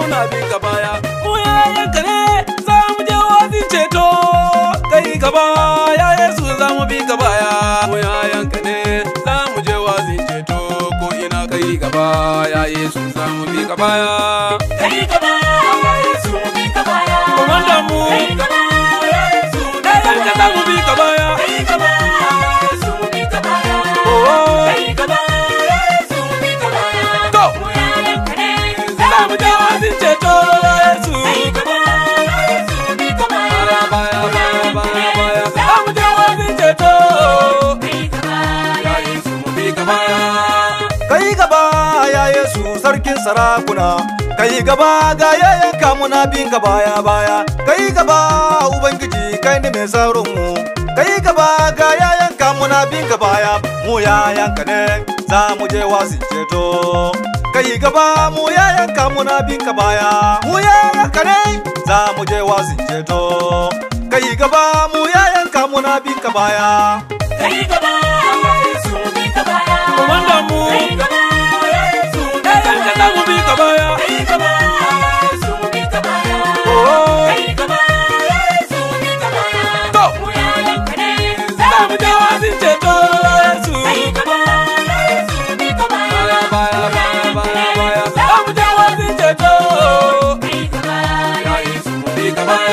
muna bin ka baya mu yayanka ne za mu je wazin ceto kai gaba ya yesu za mu bi ka baya mu yayanka ne za mu je wazin ceto ko ina kai gaba ya yesu za mu bi ka baya Kai gaba, ya Yesu mu bi ka baya. Komandan mu. Kai gaba, ya Yesu mu bi ka yayanka za mu bi ka baya Kai gaba, ya Yesu mu bi ka baya. oh Kai gaba, ya Yesu mu bi ka baya. to Mu yayanka ne, za mu je wazin ceto ya yesu Kai gaba, ya Yesu mu bi ka baya. baya baya baya baya za mu je wazin ceto Kai gaba, ya Yesu mu bi ka baya kai gaba ya yesu sarkin sarakuna kai gaba ga yayanka muna bin ka baya baya kai gaba ubangiji kai ne mai tsaron mu kai gaba ga yayanka muna bin ka baya mu yayanka ne za mu je wasin ceto kai gaba mu yayanka muna bin ka baya mu yayanka ne za mu je wasin ceto kai gaba mu yayanka muna bin ka baya Kai gaba, ya Yesu mu bi ka baya. Komandan mu. Kai gaba, ya Yesu mu bi ka yayanka za mu bi ka baya Kai gaba, ya Yesu mu bi ka baya. oh Kai gaba, ya Yesu mu bi ka baya. to Mu yayanka ne, za mu je wazin ceto ya yesu Kai gaba, ya Yesu mu bi ka baya. baya baya baya baya baya za mu je wazin ceto Kai gaba, ya Yesu mu bi ka baya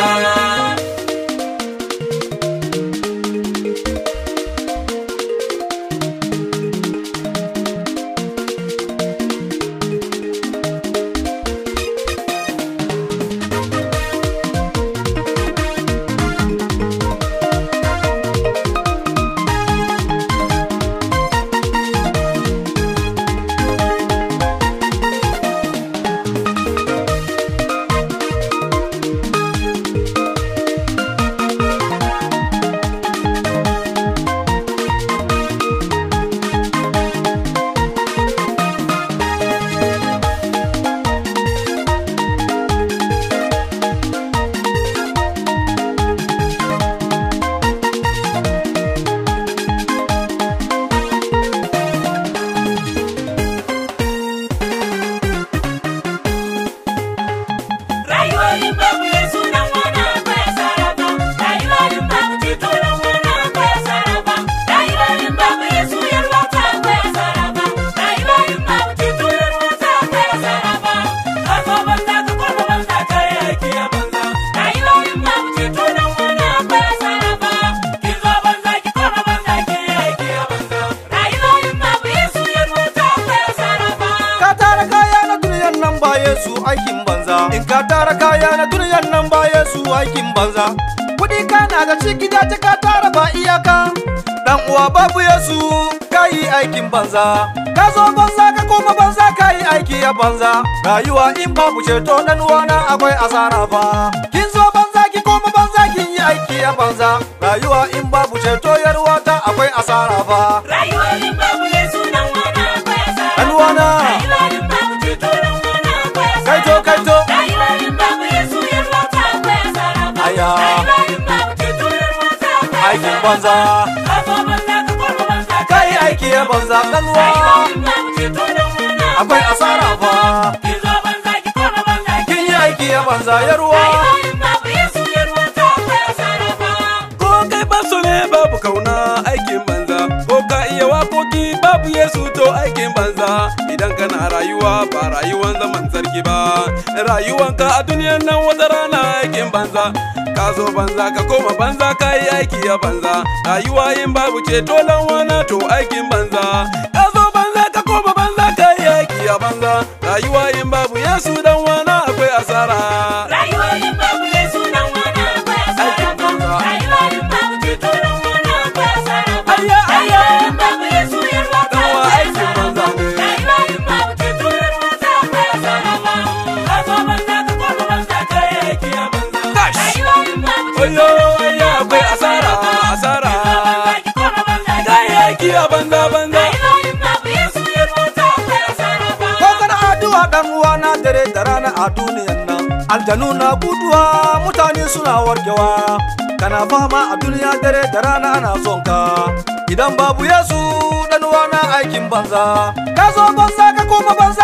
Rayuwarin babu Yesu nan wani akwai asara ba. Rayuwarin babu ceto nan wani akwai asara ba. Rayuwarin babu Yesu yarwa ta akwai asara ba. Rayuwarin babu ceto yarwa ta akwai asara ba. Ka zo banza ka koma banza ka yi aiki a banza. Rayuwarin babu ceto nan wani akwai asara ba. Ki zo banza ki koma banza ki yi aiki a banza. Rayuwarin babu Yesu yarwa ta akwai asara ba. ka tara kaya na duniyan nan ba Yesu aikin banza in ka tara kaya na duniyan nan ba Yesu aikin banza kudi kana da shi gida ta ka tara ba iyaka dan uwa babu Yesu ka yi aikin banza ka zo banza ka koma banza ka yi aiki a banza rayuwa in babu ceto dan uwana akwai asara fa kin zo banza ki koma banza kin yi aiki a banza rayuwa in babu ceto yarwa ta akwai asara fa Rayuwarin babu Yesu nan wani akwai asara Dan uwana. Rayuwarin babu ceto nan wani akwai asara kaito kaito Rayuwarin babu Yesu yarwa ta akwai asara ba Aya. Rayuwarin babu ceto yarwa ta akwai aikin asara banza Ka zo banza ka koma banza ka yi aiki a banza ɗanwa Rayuwarin babu ceto nan wani akwai asara fa Ki zo banza ki koma banza kin yi aiki a banza yarwa Rayuwarin babu Yesu yarwa ta akwai asara ba ko kai ba so ne babu kauna aikin banza ko ka iya wakoki babu yesu to aikin banza idan kana rayuwa ba rayuwan zaman sarki ba rayuwanka a duniyan nan wata rana aikin banza ka zo banza ka koma banza ka yi aiki a banza rayuwa in babu ceto wana to aikin banza ka zo banza ka koma banza ka yi aiki a banza rayuwa in babu yesu dan wana akwai asara Rayuwarin babu Yesu nan wani akwai asara ba Rayuwarin babu ceto nan wani akwai asara ba Ayya, ayya. Rayuwarin babu Yesu yarwa ta Dan wa akwai aikin asara ba banza ne. Rayuwarin babu ceto yarwa ta akwai asara ba Ka zo banza ka koma banza ka yi aiki a banza Tash. Rayuwarin babu ceto Oyo, nan oyo, wani akwai akwai asara, asara ba asara. Ka zo banza ki koma banza ka ka yi yi aiki a banza banza Rayuwarin babu Yesu yarwa ta akwai asara ba ko kana addu'a dan uwa na dare da rana a duniyan nan aljanu na guduwa mutane suna warkewa kana fama a duniya dare da rana ana son ka idan babu yesu dan uwa na aikin banza ka zo banza ka koma banza ka yi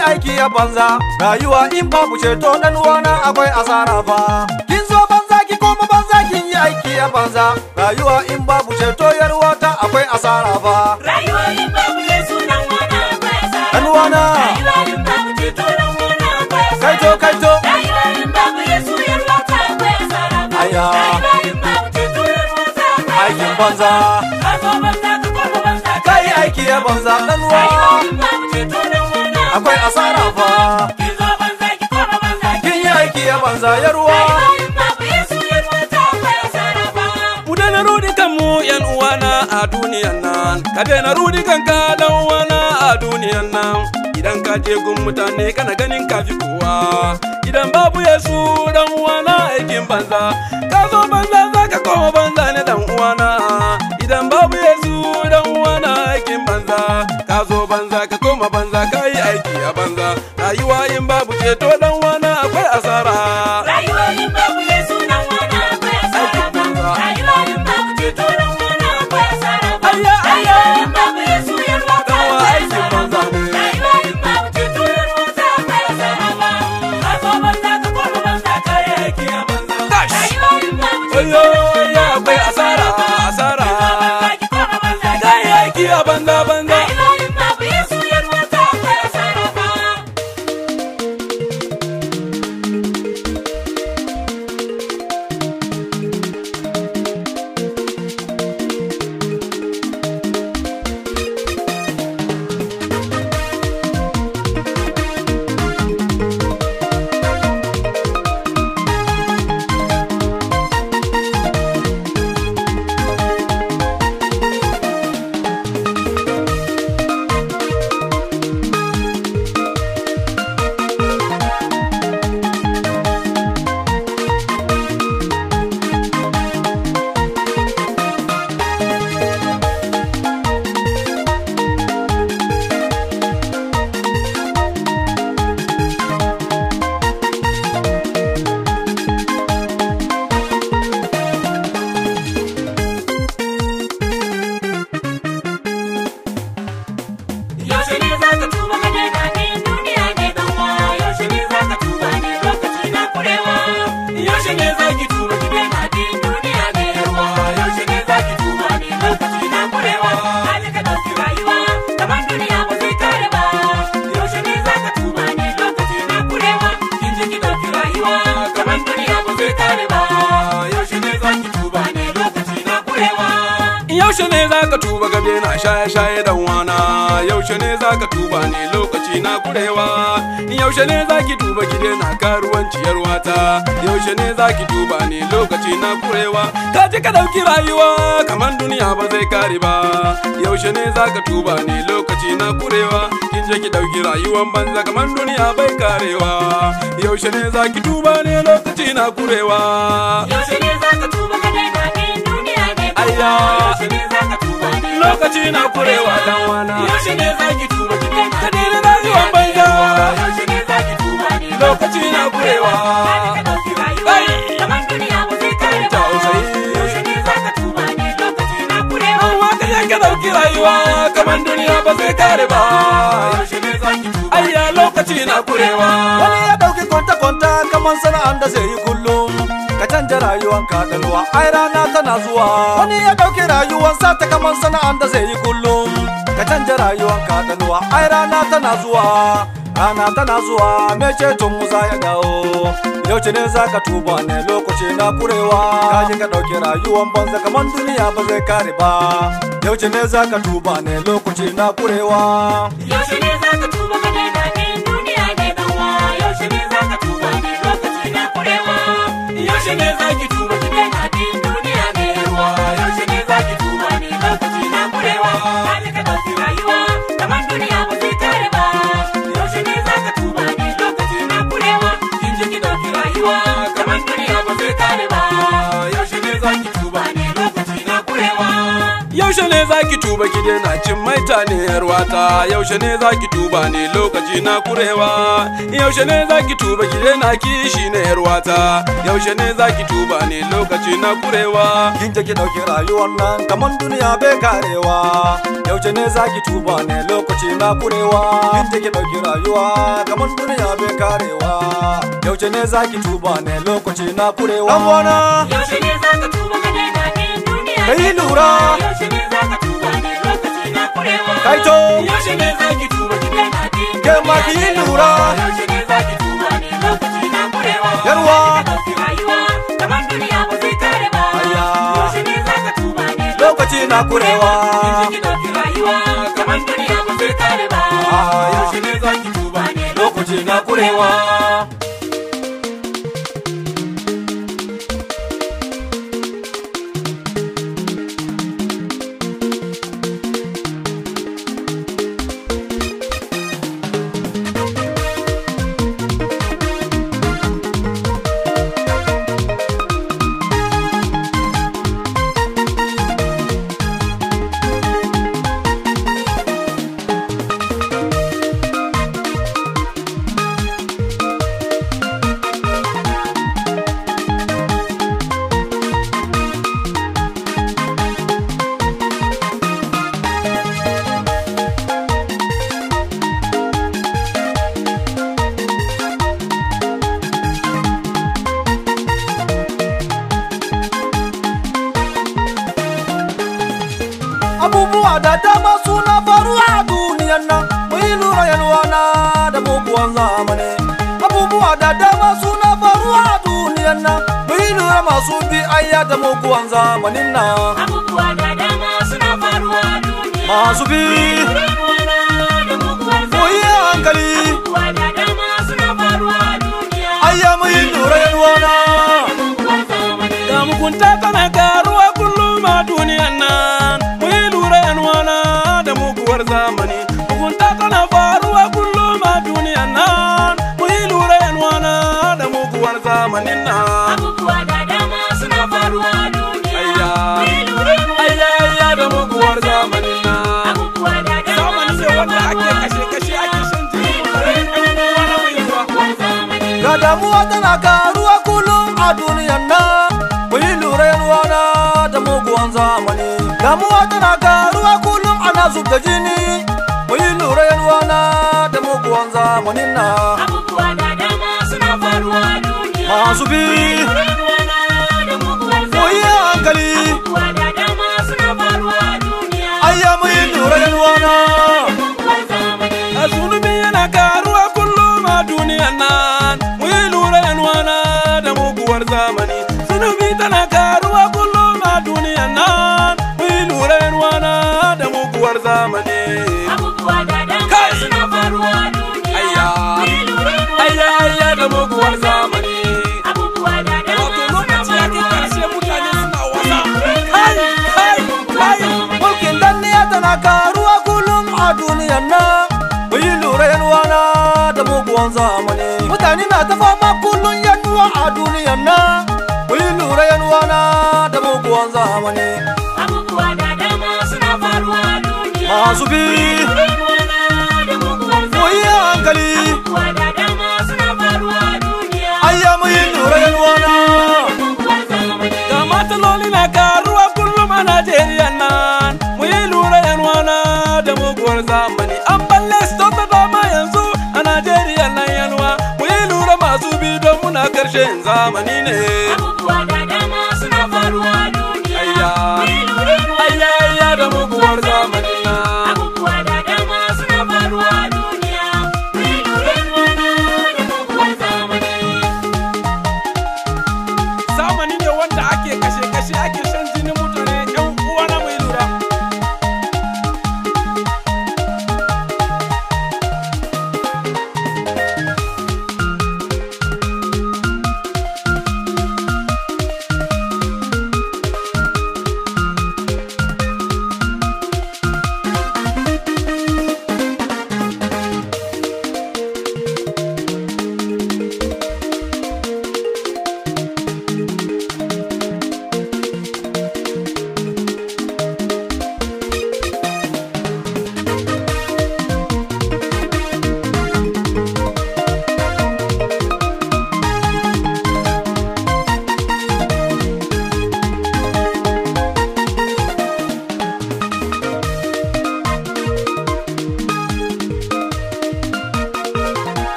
aiki a banza rayuwa in babu ceto dan uwana akwai asara fa kin zo banza ki koma banza kin yi aiki a banza rayuwa in babu ceto yar wata akwai asara fa Rayuwa in babu Yesu dan wana akwai asara. Dan wana. Rayuwa in babu ceto dan wana akwai asara. kaito kaito Rayuwa in babu Yesu yar wata akwai asara. Aya. Rayuwa in babu ceto yar wata akwai aikin asara. banza Ka zo banza ka koma banza. kai aiki a banza dan Rayuwa uwa in babu ceto dan wana akwai asara fa Ki zo banza ki koma banza. kin yi aiki a banza yar uwa Rayuwa in babu Yesu yar wata akwai asara ba. Mu daina rudi kanmu yan uwana a duniyan nan, ka daina rudi kanka dan uwana a duniyan nan. Idan ka je gun mutane kana ganin kafi kowa, idan babu Yesu dan uwana aikin banza, ka zo banza za ka koma banza ne dan uwana. Idan babu Yesu dan uwana aikin banza, ka zo banza ka koma banza ka yi aiki a banza. Rayuwa in babu ceto dan uwana akwai asara. Rayuwa in babu Yesu dan wana akwai asara ba. Rayuwa in babu ceto dan wana akwai asara ba. Ayya, ayya. Rayuwa in babu Yesu yar wata Dan wa akwai aikin asara banza ba. ne. Rayuwa in babu ceto yar wata akwai asara ba. Ka zo banza ka koma banza ka yi aiki a banza. Tash. Rayuwa in babu ceto Oyo, dan wana ya akwai asara, ba. asara. Ki zo banza ki koma banza ka Kai yi aiki a banza banza. Rayuwa in babu Yesu yar wata akwai asara ba. Yaushe ne za ka tuba ka daina bin duniya ne kanwa Yaushe ne za ka tuba ne lokaci na kurewa Yaushe ne za ki tuba ki daina bin duniya ne yarwa Yaushe ne za ki tuba ne lokaci na kurewa Hali ka ɗauki rayuwa kamar duniya ba zai kare ba Yaushe ne za ka tuba ne lokaci na kurewa Kin ji ki ɗauki rayuwa kamar duniya ba zai kare ba Yaushe ne za ki tuba ne lokaci na kurewa Yaushe ne za ka tuba gabe na shaye-shaye dan wana Yaushe ne za ka tuba ne lokaci na kurewa Yaushe ne za ki tuba ki daina karuwanci yarwata Yaushe ne za ki tuba ne lokaci na kurewa Ka ji ka ɗauki rayuwa kamar duniya ba zai kare ba Yaushe ne za ka tuba ne lokaci na kurewa Kin je ki ɗauki rayuwan banza kamar duniya bai karewa Yaushe ne za ki tuba ne lokaci na kurewa Yaushe ne za ka tuba ka daina bin duniya ne Ayya. Yaushe ne za ka tuba ne Lokaci na kurewa dan wana Yaushe ne za ki tuba ki daina Ka daina rayuwar banza. Yaushe ne za ki tuba ne Lokaci na kurewa. Hali ka ɗauki rayuwa Kai. kamar duniya ba zai kare ba Tausayi. Yaushe ne za ka tuba ne lokaci na kurewa Amma ka je ka ɗauki rayuwa kamar duniya ba zai kare ba Yaushe ne za ki tuba Ayya lokaci na kurewa wani ya dauki kwanta kwanta kaman sana'an da zai yi kullum ka canja rayuwan ka ganuwa ai rana tana zuwa wani ya dauki rayuwan sa ta kaman sana'an da zai yi kullum ka canja rayuwan ka ganuwa ai rana tana zuwa rana tana zuwa me ceton mu za ya dawo yauce ne za ka tuba ne lokaci na kurewa ka je ka dauki rayuwan banza kaman duniya ba zai kare ba yauce ne za ka tuba ne lokaci na kurewa Yaushe ne za ka tuba ka daina bin duniya ne kanwa Yaushe ne za ka tuba ne lokaci na kurewa Yaushe ne za ki tuba ki daina bin duniya ne yarwa Yaushe ne za ki tuba ne lokaci na kurewa Hali ka ɗauki rayuwa kamar duniya ba zai kare ba Yaushe ne za ka tuba ne lokaci na kurewa Kin ji ki ɗauki rayuwa kamar duniya ba zai kare ba Yaushe ne za ki tuba ne lokaci na kurewa Yaushe ne za ki tuba tuba ki daina cin maita ne yarwata yaushe ne zaki tuba ne lokaci na kurewa yaushe ne zaki tuba ki daina kishi ne yarwata yaushe ne zaki tuba ne lokaci na kurewa kin je ki dauki rayuwar nan kaman duniya bai karewa yaushe ne zaki tuba ne lokaci na kurewa kin je ki dauki rayuwa kaman duniya bai karewa yaushe ne zaki tuba ne lokaci na kurewa dan wana Yaushe ne za ka tuba ka daina bin duniya? Kai lura. Yaushe ne za ka tuba ne lokaci na kurewa? Kai to. Yaushe ne za ki tuba ki daina bin Ke ma duniya? ki yi lura. Yaushe ne za ki tuba ne lokaci na kurewa? Yarwa. Ka ɗauki rayuwa kamar duniya ba zai kare ba. Ayya. Yaushe ne za ka tuba ne lokaci na kurewa ki ɗauki rayuwa kamar duniya ba zai kare ba. Ah, Yaushe ne za ki tuba ne lokaci na kurewa abubuwa da dama suna faruwa a duniyan nan mu yi lura yalwana da muguwan zamani abubuwa da dama suna faruwa a duniyan nan mu yi lura masu bi ayya da muguwan zamanin nan Abubuwa da dama suna faruwa a duniya. masu bi Rayuwana da muguwar mu yi hankali Abubuwa da dama suna faruwa a duniya. ayya mu yi lura yalwana Muguwar zamani. da mugunta tana karuwa kullum a duniyan nan mu yi lura yanwana da muguwar zamani mugunta tana faruwa kullum a duniyan nan mu yi lura yanwana da muguwar zamanin nan Abubuwa da dama suna faruwa a duniya. Ayya. Mai lura ayya ayya da muguwar zamanin nan Abubuwa da dama zamani ne suna wanda ake faruwa a kashe kashe ake duniya. shan jini mutane ɗan uwa na mai zuwa Muguwar zamani. ga damuwa tana karuwa kullum a duniyan nan mu yi lura yalwana da muguwan zamani damuwa tana karuwa kullum ana zub da jini mu yi lura yalwana da muguwan zamanin nan Abubuwa da dama suna faruwa a duniya. masu bi Rayuwana da muguwar mu yi zamani. hankali Abubuwa da dama suna faruwa a duniya. ayya mu yi lura yalwana Muguwar zamani. a zunubi yana karuwa kullum a duniyan nan mu yi lura yanwana da muguwar zamani zunubi tana karuwa kullum a duniyan nan mu yi lura yanwana da muguwar zamani Abubuwa da dama Kai! suna faruwa a duniya. Ayya. Mai lura ayya ayya da muguwar zamani Abubuwa da dama wato suna lokaci ya kai faruwa a karshe mutane duniya. suna wasa kai kai kai mulkin danniya tana karuwa kullum a duniyan nan mu yi lura yalwana da muguwan zamani mutane na ta fama kullum yanuwa a duniyan nan mu yi lura yalwana da muguwan zamani Abubuwa da dama suna faruwa a duniya. masu bi Rayuwana da muguwar mu yi zamani. hankali Abubuwa da dama suna faruwa a duniya. ayya mu yi lura yalwana Muguwar zamani. ga mataloli na karuwa kullum a Najeriya nan mu yi lura yanwana da muguwar zamani an balle su ta dama yanzu a Najeriya nan yanwa mu yi lura masu bi don muna karshen zamani ne